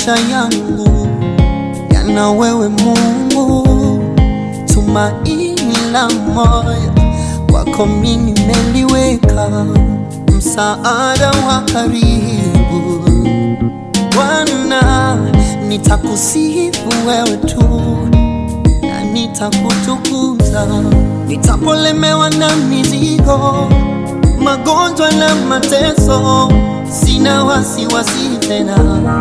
maisha yangu yana wewe Mungu, tumaini la moyo kwako mimi nimeliweka, msaada wa karibu Bwana, nitakusifu wewe tu na nitakutukuza, nitapolemewa na mizigo, magonjwa na mateso, sina wasiwasi tena.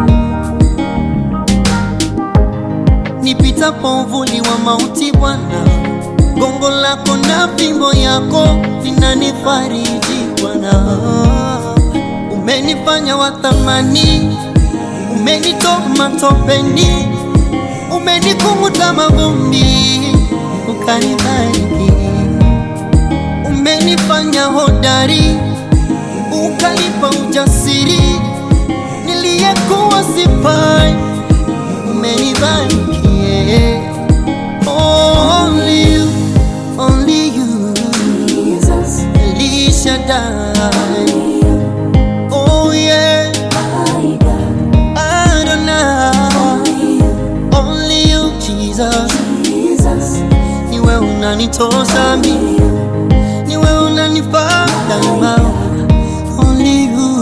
Nipitapo uvuli wa mauti, Bwana, gongo lako na fimbo yako vinanifariji Bwana. Umenifanya wa thamani, umenitoa matopeni, umenikunguta mavumbi, ukanibariki. Umenifanya hodari, ukanipa ujasiri, niliyekuwa sifai, umenibariki. yeah. Only you, only you, Jesus, El Shaddai. only you, Oh yeah, my God, Adonai. only you, Only you Jesus, Jesus, niwe unanitosha only mimi, you, niwe unanifaa daima. Only you.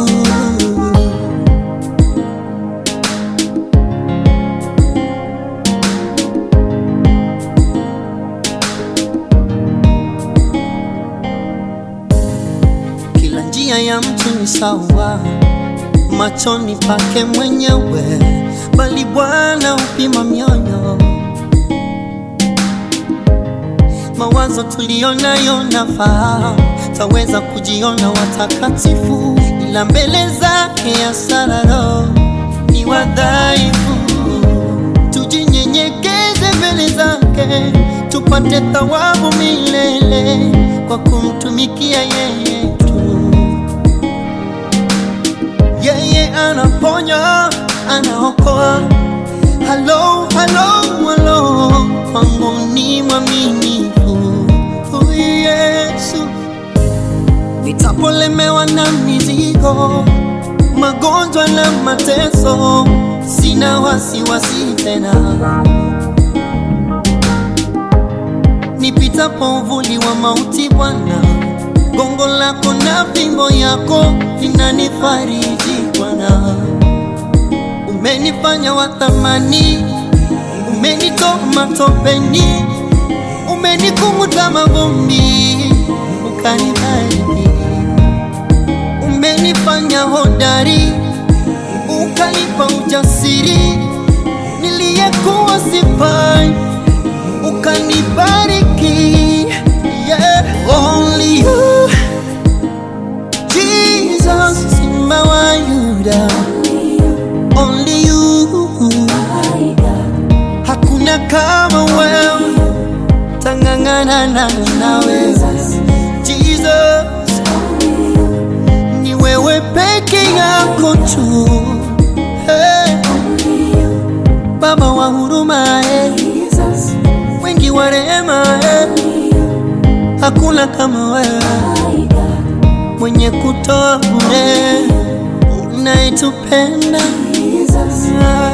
Kila njia ya mtu ni sawa machoni pake mwenyewe, bali Bwana upima mioyo. Mawazo tuliyonayo nafahamu, taweza kujiona watakatifu, ila mbele zake ya sararo ni wadhaifu. Tujinyenyekeze mbele zake, tupate thawabu milele kwa kumtumikia yeye tu. Yeye anaponya, anaokoa. Halo, halo, halo, kwangu ni mwaminifu huyu Yesu. Nitapolemewa na mizigo, magonjwa na mateso, sina wasiwasi tena. Nipitapo uvuli wa mauti, Bwana, gongo lako na fimbo yako vinanifariji Bwana. Umenifanya wa thamani, umenitoa matopeni, umenikunguta mavumbi, ukanibariki. Umenifanya hodari, ukanipa ujasiri, niliyekuwa sifai, ukanibariki. Yeah, only you, Jesus, Simba wa Yuda, only you, only you. my God, Hakuna kama wewe, tangangana na nawe Jesus, only you, ni wewe peke yako tu. Hey, only you, Baba wa huruma, eh, Jesus, mwingi wa rehema, eh, only you, hakuna kama wewe, my God, mwenye kutoa bure, unayetupenda Jesus, Ah.